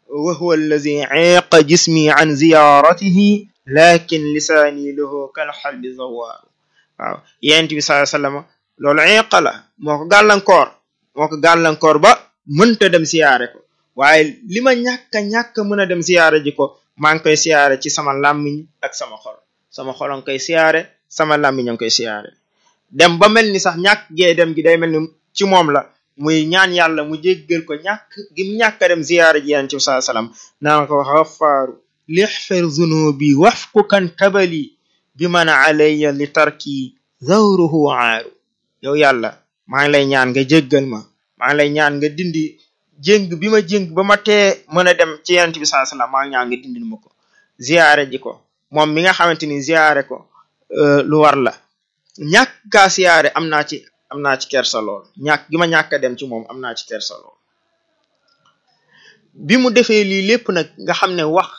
wa huwa allazi eeqa jismi an ziyaratihi lakin lisaani lahu kal xalbi zawaaru waaw yent bi sallallahu alayhi wasallam loolu eeqa la moo ko gàllankoor moo ko gàllankoor ba mënta dem siyaare ko waaye li ma ñàkk a ñàkk mën a dem siyaare ji ko maa ngi koy siyaare ci sama làmmiñ ak sama xol sama xol a ngi koy siyaare sama làmmiñ a ngi koy siyaare dem ba mel ni sax ñàkk gee dem gi day mel ni ci moom la muy ñaan yàlla mu jéggal ko ñàkk gim ñàkk a dem ziyaara ji yonent bi sallallahu alayhi wasallam naan ko xafaaru lixfir zunubi wafku kan kabali bi man alayya li tarki zawruhu aaru yow yàlla maa ngi lay ñaan nga jéggal ma maa ngi lay ñaan nga dindi jéng bi ma jéng ba ma tee mën a dem ci yonent bi sallallahu alayhi wasallam maa ngi ñaan nga dindil ma ko ziyaare ji ko moom mi nga xamante ni ziyaare ko lu war la ñàkk kaa siyaare am naa ci am naa ci kersa lool ñàkk gi ma ñàkk a dem ci moom am naa ci kersa lool bi mu defee lii lépp nag nga xam ne wax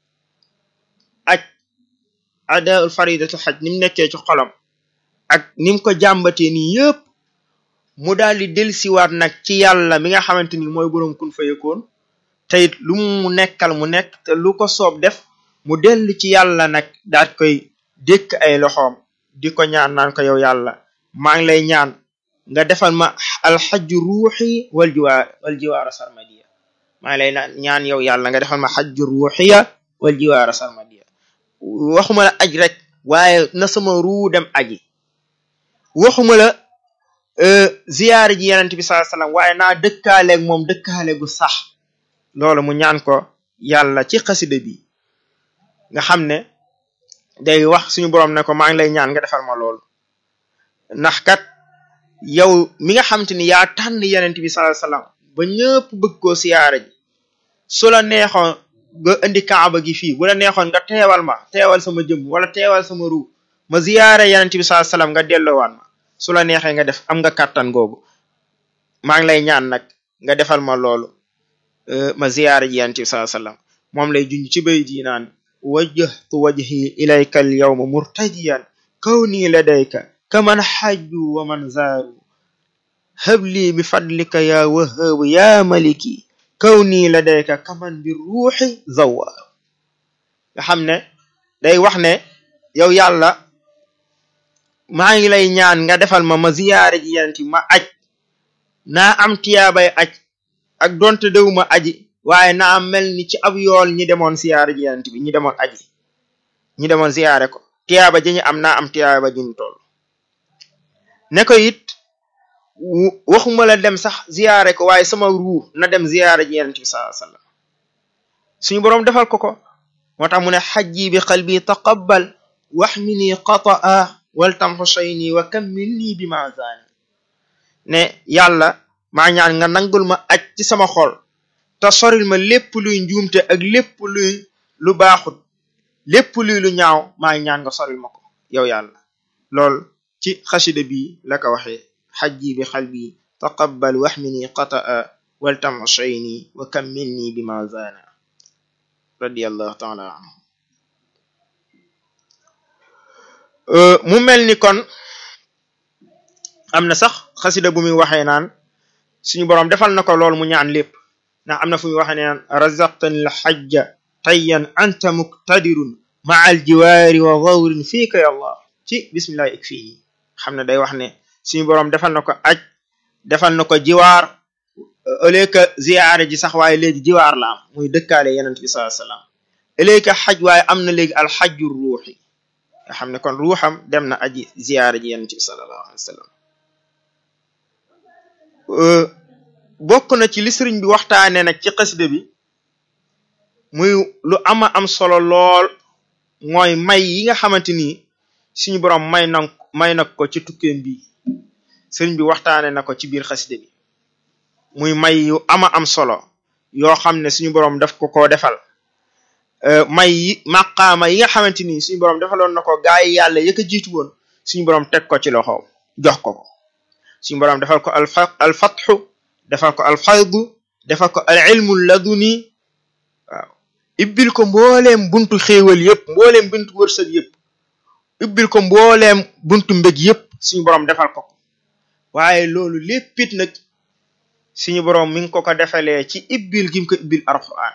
aj adaul faridatu xaj ni mu nekkee ci xolam ak ni mu ko jàmbatee nii yëpp mu daal di delsiwaat nag ci yàlla mi nga xamante ni mooy boroom kun fayekoon te it lu mu nekkal mu nekk te lu ko soob def mu dellu ci yàlla nag daat koy dékk ay loxoom di ko ñaan naan ko yow yàlla maa ngi lay ñaan nga defal ma alxajju ruuxi wal jiwaar wal jiwaara sarmadiya maa ngi lay ñaan yow yàlla nga defal ma xajju ruuxiya wal jiwaara sarmadiya waxuma la aj rek waaye na sama ruu dem aji waxuma la ziyaara ji yenent bi sallallahu alayhi wasallam waaye naa dëkkaaleeg moom dëkkaale gu sax loolu mu ñaan ko yàlla ci xasida bi nga xam ne day wax suñu boroom ne ko maa ngi lay ñaan nga defal ma loolu ndax kat yow mi nga xamante ni yaa tànn yenent bi sallallahu alayhi wasallam ba ñëpp bëgg koo siyaara ji su la neexoon nga indi kaaba gi fii bu la neexoon nga teewal ma teewal sama jëm wala teewal sama ruu ma ziyaare yenent bi sallallahu alayhi wasallam nga delloowaat ma su la neexee nga def am nga kàttan googu maa ngi lay ñaan nag nga defal ma loolu ma ziyaare ji yenent bi sallallahu alayhi wasallam moom lay junj ci bay di naan wajjahtu wajhi ilayka al yawma murtajiyan kawni ladayka kaman xajju wa man zaaru habli bi fadlika ya wahaabu ya maliki kawni ladayka kaman bi ruuxi zawaaru nga xam ne day wax ne yow yàlla maa ngi lay ñaan nga defal ma ma ziyaare ji yenent ma aj naa am tiyaabay aj ak donte dewuma aji waaye naa mel ni ci ab yool ñi demoon siyaare ji yenent bi ñi demoon aji ñi demoon ziyaare ko tiyaaba ji ñu am naa am tiyaaba ji ñu toll ne ko it waxuma la dem sax ziyaare ko waaye sama ruu na dem ziyaare ji yenent bi sallallahu alayhi wasallam suñu boroom defal ko ko moo tax mu ne xajji bi qalbi taqabbal waxmini qataa wal tamxushayni wa kammilni bi ma zaani ne yàlla maa ñaan nga nangul ma aj ci sama xol te soril ma lépp luy njuumte ak lépp luy lu baaxut lépp luy lu ñaaw maa ngi ñaan nga soril ma ko yow yàlla lool ci xasida bi la ko waxee xajji bi xalbi taqabbal waxmini qataa wal tamxushayni wa kammilni bi ma zaana radiyallahu taala anhu mu mel ni kon am na sax xasida bu muy waxee naan suñu boroom defal na ko lool mu ñaan lépp ndax am na fu muy waxee naan razaqtani l xajja tayyan anta muqtadirun maa al jiwaari wa gawrin fiika ya allah ci bismillahi ik fii xam ne day wax ne suñu boroom defal na ko aj defal na ko jiwaar au lieu que ziyaare ji sax waaye léegi jiwaar la am muy dëkkaale yenent bi sallallahu alayhi wasallam au lieu que xaj waaye am na léegi alxajju ruuxi nga xam ne kon ruuxam dem na aji ziyaare ji yenent bi sallallahu alayhi wasallam bokk na ci li sëriñ bi waxtaane nag ci xasida bi muy lu ama am solo lool mooy may yi nga xamante ni suñu boroom may na may na ko ci tukkeem bi sëriñ bi waxtaane na ko ci biir xasida bi muy may yu ama am solo yoo xam ne suñu boroom daf ko ko defal may yi maqaama yi nga xamante ni suñu boroom defaloon na ko gaa yi yàlla yëkk a jiitu woon suñu boroom teg ko ci loxoom jox ko ko suñu boroom defal ko al fatxu defal ko al faydu defal ko al ilmu laduni waaw ibbil ko mbooleem buntu xéewal yëpp mbooleem buntu wërsëg yëpp ibbil ko mbooleem buntu mbég yëpp suñu boroom defal ko ko waaye loolu léppit nag suñu boroom mi ngi ko ko defalee ci ibbil gi mu ko ibbil alquran